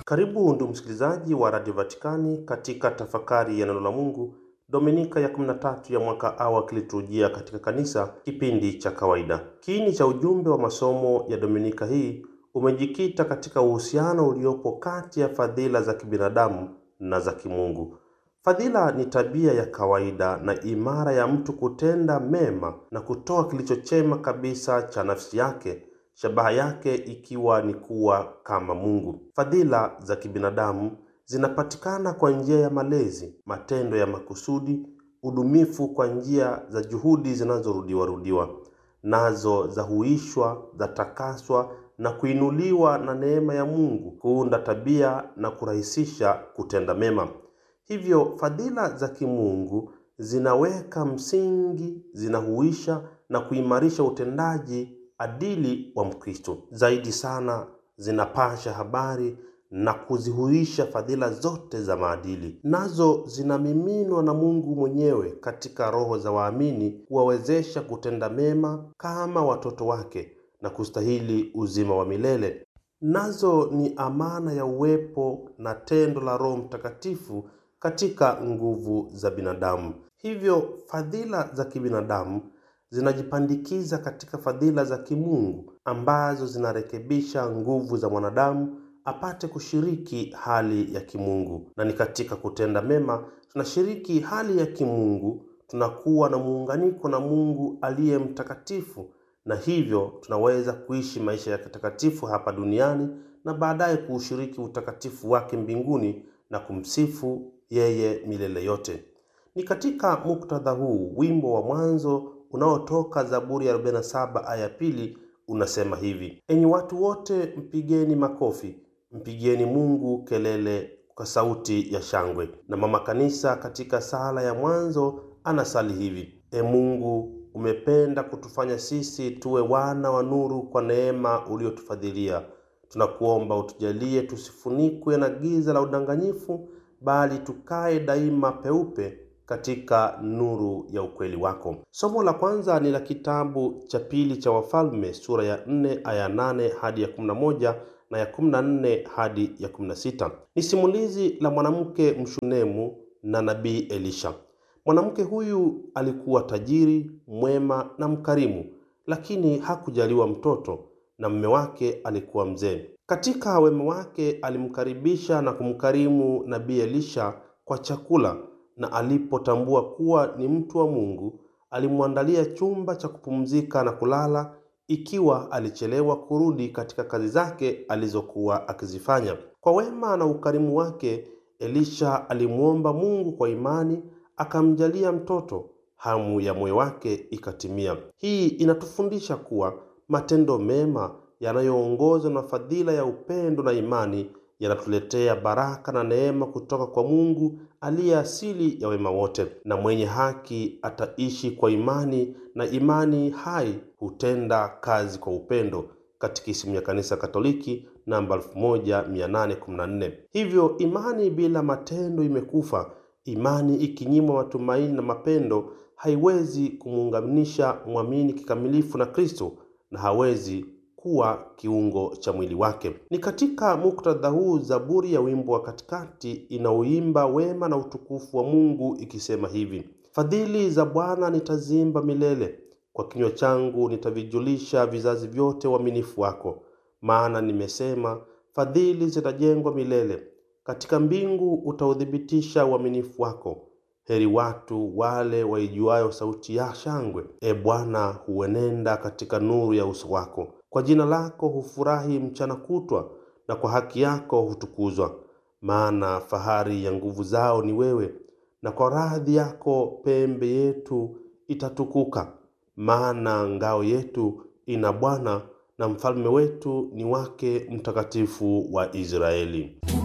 Karibu ndugu msikilizaji wa Radio Vatikani katika tafakari ya neno la Mungu Dominika ya 13 ya mwaka A wa kiliturujia katika kanisa, kipindi cha kawaida. Kiini cha ujumbe wa masomo ya Dominika hii umejikita katika uhusiano uliopo kati ya fadhila za kibinadamu na za kimungu. Fadhila ni tabia ya kawaida na imara ya mtu kutenda mema na kutoa kilicho chema kabisa cha nafsi yake, shabaha yake ikiwa ni kuwa kama Mungu. Fadhila za kibinadamu zinapatikana kwa njia ya malezi, matendo ya makusudi, udumifu kwa njia za juhudi zinazorudiwa rudiwa, nazo zahuishwa, zatakaswa na kuinuliwa na neema ya Mungu kuunda tabia na kurahisisha kutenda mema. Hivyo fadhila za kimungu zinaweka msingi, zinahuisha na kuimarisha utendaji adili wa Mkristo. Zaidi sana zinapasha habari na kuzihuisha fadhila zote za maadili, nazo zinamiminwa na Mungu mwenyewe katika roho za waamini kuwawezesha kutenda mema kama watoto wake na kustahili uzima wa milele. Nazo ni amana ya uwepo na tendo la Roho Mtakatifu katika nguvu za binadamu. Hivyo fadhila za kibinadamu zinajipandikiza katika fadhila za kimungu ambazo zinarekebisha nguvu za mwanadamu apate kushiriki hali ya kimungu. Na ni katika kutenda mema tunashiriki hali ya kimungu, tunakuwa na muunganiko na Mungu aliye mtakatifu, na hivyo tunaweza kuishi maisha ya kitakatifu hapa duniani na baadaye kuushiriki utakatifu wake mbinguni na kumsifu yeye milele yote. Ni katika muktadha huu wimbo wa mwanzo unaotoka Zaburi ya 47 aya pili unasema hivi: enyi watu wote, mpigeni makofi, mpigieni Mungu kelele kwa sauti ya shangwe. Na mama kanisa katika sala ya mwanzo anasali hivi: e Mungu, umependa kutufanya sisi tuwe wana wa nuru kwa neema uliotufadhilia. Tunakuomba utujalie tusifunikwe na giza la udanganyifu, bali tukae daima peupe katika nuru ya ukweli wako. Somo la kwanza ni la kitabu cha pili cha Wafalme sura ya 4 aya 8 hadi ya 11 na ya 14 hadi ya 16. Ni simulizi la mwanamke mshunemu na nabii Elisha. Mwanamke huyu alikuwa tajiri, mwema na mkarimu, lakini hakujaliwa mtoto na mume wake alikuwa mzee. Katika wema wake alimkaribisha na kumkarimu nabii Elisha kwa chakula na alipotambua kuwa ni mtu wa Mungu, alimwandalia chumba cha kupumzika na kulala, ikiwa alichelewa kurudi katika kazi zake alizokuwa akizifanya. Kwa wema na ukarimu wake, Elisha alimwomba Mungu kwa imani, akamjalia mtoto. Hamu ya moyo wake ikatimia. Hii inatufundisha kuwa matendo mema yanayoongozwa na fadhila ya upendo na imani yanatuletea baraka na neema kutoka kwa Mungu aliye asili ya wema wote. Na mwenye haki ataishi kwa imani, na imani hai hutenda kazi kwa upendo. Katekisimu ya Kanisa Katoliki namba 1814. Hivyo imani bila matendo imekufa. Imani ikinyimwa matumaini na mapendo haiwezi kumuunganisha mwamini kikamilifu na Kristo na hawezi kuwa kiungo cha mwili wake. Ni katika muktadha huu Zaburi ya wimbo wa katikati inaoimba wema na utukufu wa Mungu ikisema hivi: fadhili za Bwana nitaziimba milele, kwa kinywa changu nitavijulisha vizazi vyote uaminifu wako. Maana nimesema, fadhili zitajengwa milele, katika mbingu utauthibitisha uaminifu wako. Heri watu wale waijuayo sauti ya shangwe. E Bwana, huenenda katika nuru ya uso wako. Kwa jina lako hufurahi mchana kutwa, na kwa haki yako hutukuzwa. Maana fahari ya nguvu zao ni wewe, na kwa radhi yako pembe yetu itatukuka. Maana ngao yetu ina Bwana, na mfalme wetu ni wake Mtakatifu wa Israeli.